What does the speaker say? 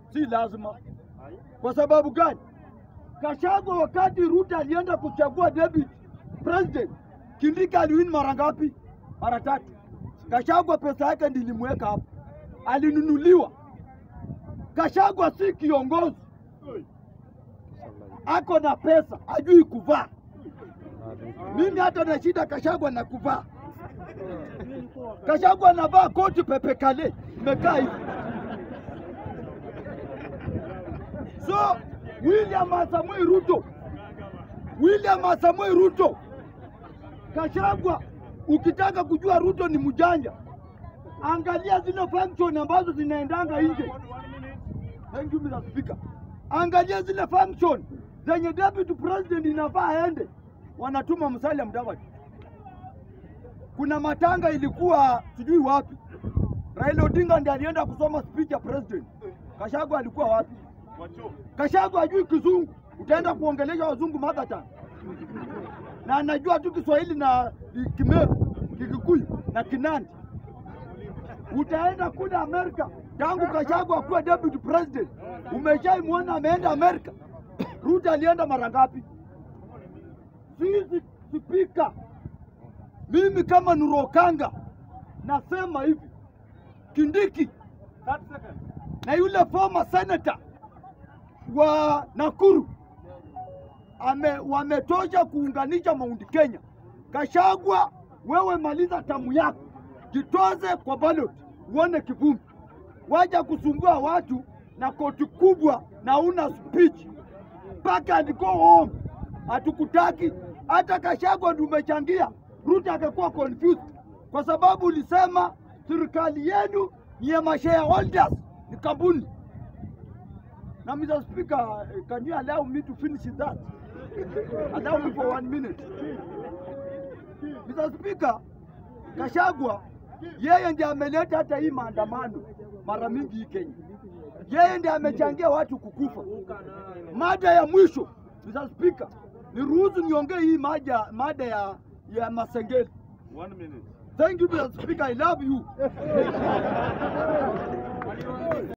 si lazima. Kwa sababu gani? Kashagwa wakati Ruto alienda kuchagua David president, Kindiki aliwin mara ngapi? Mara tatu. Kashagwa pesa yake ndilimweka hapo, alinunuliwa. Kashagwa si kiongozi, ako na pesa, ajui kuvaa. Mimi hata na shida Kashagwa na kuvaa. Kashagwa anavaa koti pepe kale, imekaa hivi. So William Samoei Ruto, William Samoei Ruto, Kashagwa, ukitaka kujua Ruto ni mjanja, angalia zile function ambazo zinaendanga nje. Thank you Mr. Speaker. Angalia zile function zenye deputy president inafaa aende, wanatuma Musalia Mudavadi. Kuna matanga ilikuwa sijui wapi, Raila Odinga ndiye alienda kusoma speech ya president. Kashagwa alikuwa wapi? Kashagwa hajui kizungu, utaenda kuongelesha wazungu mother tongue, na anajua tu Kiswahili na Kimeru, Kikikuyu na Kinandi. Utaenda kule Amerika tangu Kashagwa akuwa deputy president, umeshaimwona ameenda Amerika? Ruto alienda mara ngapi? Sisi spika, mimi kama Nurokanga nasema hivi, Kindiki na yule former senator wa Nakuru ame, wametosha kuunganisha Mount Kenya. Kashagwa, wewe maliza tamu yako, jitoze kwa ballot, uone kivumbi. Waja kusumbua watu na koti kubwa na una speech mpaka and go home. Hatukutaki hata Kashagwa ndio umechangia Ruto akakuwa confused kwa sababu ulisema serikali yenu ni ya mashareholders, ni kampuni Now, Mr. Speaker, can you allow me to finish that? allow me for one minute. Mr. Speaker, Kashagwa yeye ndiye ameleta hata hii maandamano mara mingi hii Kenya. Yeye ndiye amechangia watu kukufa. Mada ya mwisho, Mr. Speaker, niruhusu niongee hii maja, mada ya, ya Masengeli. One minute. Thank you, Mr. Speaker. I love you.